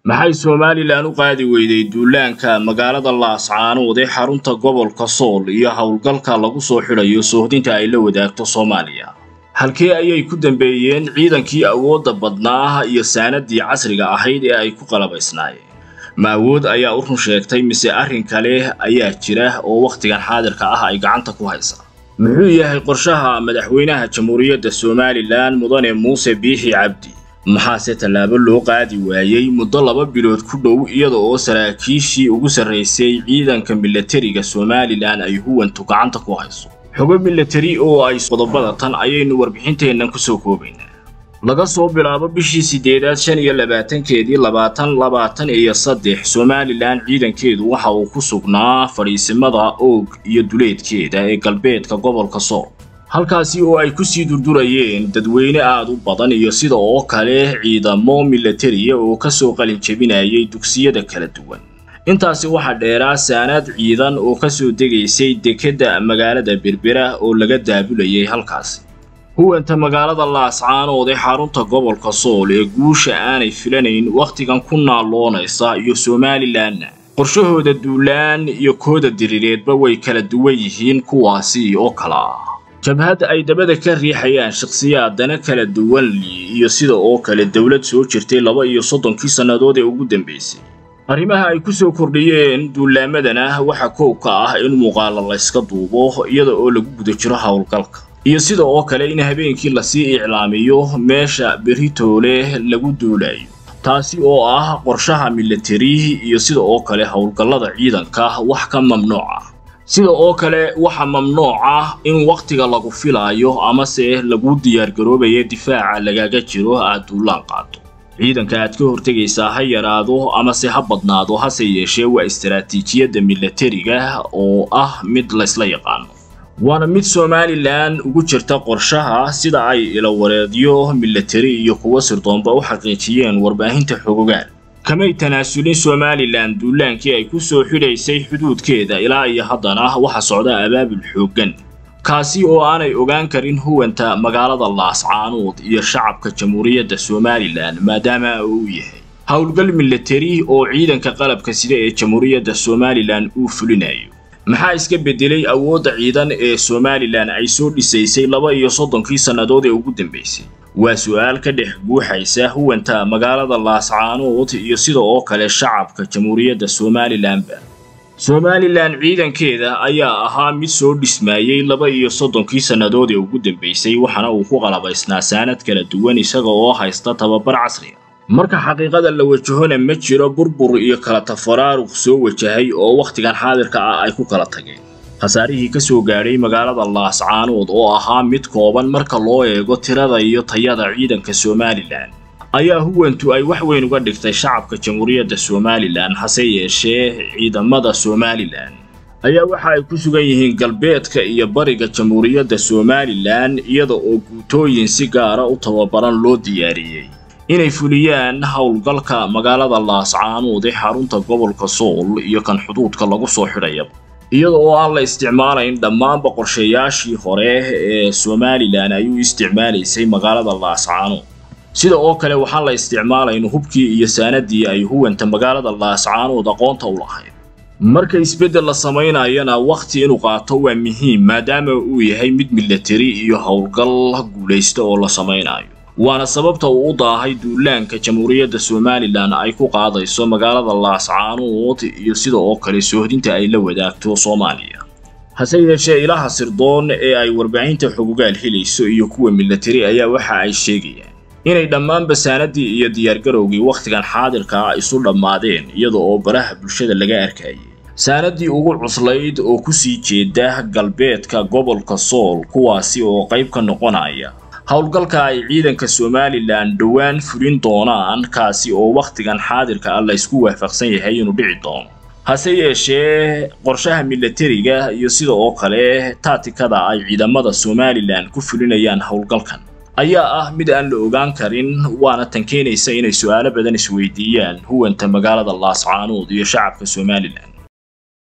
maxay somalilan u qaadi weyday duulaanka magaalada laascaanood ee xarunta gobolka sool iyo howlgalka lagu soo xidhayo soohdinta ay la wadaagto soomaaliya halkee ayay ku dambeeyeen ciidankii awoodda badnaa iyo saanadii casriga ahayd ee ay ku qalabaysnaayeen ma awood ayaa u run sheegtay mise arrin kale ayaa jira oo wakhtigan xaadirka ah ay gacanta ku haysaa muxuu yahay qorshaha madaxweynaha jamhuuriyadda somalilan mudane muuse biixi cabdi maxaase tallaabo loo qaadi waayey muddo laba bilood ku dhow iyada oo saraakiishii ugu sarraysay ciidanka milatariga somalilan ay huwantu gacanta ku hayso xogo milatari oo ay qodobada tan ayaynu warbixinteennan ku soo koobaynaa laga soo bilaabo bishii siddeedaad shan iyo labaatankeedii labaatan labaatan iyo saddex somalilan ciidankeedu waxa uu ku sugnaa fadhiisimada oog iyo duleedkeeda ee galbeedka gobolka sool halkaasi oo ay kusii durdurayeen dadweyne aad u badan iyo sida oo kale ciidamo milatariya oo ka soo qalin jebinayay dugsiyada kala duwan intaasi waxaa dheeraa saanaad ciidan oo ka soo degaysay dekedda magaalada berbera oo laga daabulayay halkaasi huwanta magaalada laascaanood ee xarunta gobolka sool ee guusha aanay filanayn wakhtigan ku naalloonaysa iyo somalilanna qorshahooda duulaan iyo kooda diriireedba way kala duwan yihiin kuwaasi oo kala ah jabhad ay dabada ka riixayaan shakhsiyaadana kala duwan iyo sida oo kale dowlad soo jirtay laba iyo soddonkii sannadood ee ugu dambaysay arrimaha ay ku soo kordhiyeen duulaamadana waxaa koow ka ah in muuqaala layska duubo iyada oo lagu guda jiro howlgalka iyo sida oo kale in habeenkii lasii iclaamiyo meesha beritoole lagu duulayo taasi oo ah qorshaha milatari iyo sida oo kale howlgallada ciidanka wax ka mamnuuc ah sida oo kale waxaa mamnuuc ah in wakhtiga lagu filaayo amase lagu diyaargaroobaya difaaca lagaga jiro aad duulaan qaado ciidanka aad ka hortegaysaa ha yaraado amase ha badnaado hase yeeshee waa istaraatiijiyadda milatariga oo ah mid laysla yaqaano waana mid somalilan ugu jirta qorshaha sida ay ilawareedyo milatari iyo kuwo sirdoonba u xaqiijiyeen warbaahinta xogogaan kamay tanaasulin somalilan duulaankii ay ku soo xidhaysay xuduudkeeda ilaa iyo haddana waxa socda abaabul xooggan kaasi oo aanay ogaan karin huwanta magaalada laascaanood iyo shacabka jamhuuriyadda somalilan maadaama uu yahay howlgal milatari oo ciidanka qalabka sida ee jamhuuriyadda somalilan uu fulinayo maxaa iska beddelay awoodda ciidan ee somalilan ay soo dhisaysay laba iyo soddonkii sannadood ee ugu dambaysay waa su'aal ka dhex guuxaysa huwanta magaalada laascaanood iyo sida oo kale shacabka jamhuuriyadda somalilanba somalilan ciidankeeda ayaa ahaa mid soo dhismaayey laba iyo soddonkii sannadood ee ugu dambaysay waxaana uu ku qalabaysnaa saanad kala duwan isaga oo haysta tababar casriga marka xaqiiqada la wajahona ma jiro burbur iyo kala tafaraaruq soo wajahay oo wakhtigan xaadirka ah ay ku kala tageen khasaarihii ka soo gaadhay magaalada laascaanood oo ahaa mid kooban marka loo eego tirada iyo tayada ciidanka somalilan ayaa huwantu ay wax weyn uga dhigtay shacabka jamhuuriyadda somalilan hase yeeshee ciidamada somalilan ayaa waxa ay ku sugan yihiin galbeedka iyo bariga jamhuuriyadda somalilan iyada oo guutooyin si gaara u tababaran loo diyaariyey inay fuliyaan howlgalka magaalada laascaanood ee xarunta gobolka sool iyo kan xuduudka lagu soo xidhayaba iyada oo aan la isticmaalayn dhammaanba qorshayaashii hore ee somalilan ay u isticmaalaysay magaalada laascaanood sida oo kale waxaan la isticmaalayn hubkii iyo saanadii ay huwanta magaalada laascaanood aqoonta u lahayd marka isbeddel la samaynayana wakhti inuu qaato waa muhiim maadaama uu yahay mid milatari iyo howlgal guulaysta oo la samaynayo waana sababta uu u daahay duulaanka jamhuuriyadda somalilan ay ku qaadayso magaalada laascaanood iyo sida oo kale soohdinta ay la wadaagto soomaaliya hase yeeshee ilaha sirdoon ee ay warbaahinta xogogaal helayso iyo kuwa milatari ayaa waxa ay sheegayaan inay dhammaanba saanadii iyo diyaargarowgii wakhtigan xaadirka ah isu dhammaadeen iyada oo baraha bulshada laga arkayay saanadii ugu cuslayd oo kusii jeeda galbeedka gobolka sool kuwaasi oo qayb ka noqonaya howlgalka ay ciidanka somalilan dhowaan fulin doonaan kaasi oo wakhtigan xaadirka ah laysku waafaqsan yahay inuu dhici doono hase yeeshee qorshaha milatariga iyo sida oo kale taatikada ay ciidamada somalilan ku fulinayaan howlgalkan ayaa ah mid aan la ogaan karin waana tan keenaysa inay su'aalo badan isweydiiyaan huwanta magaalada laascaanood iyo shacabka somalilan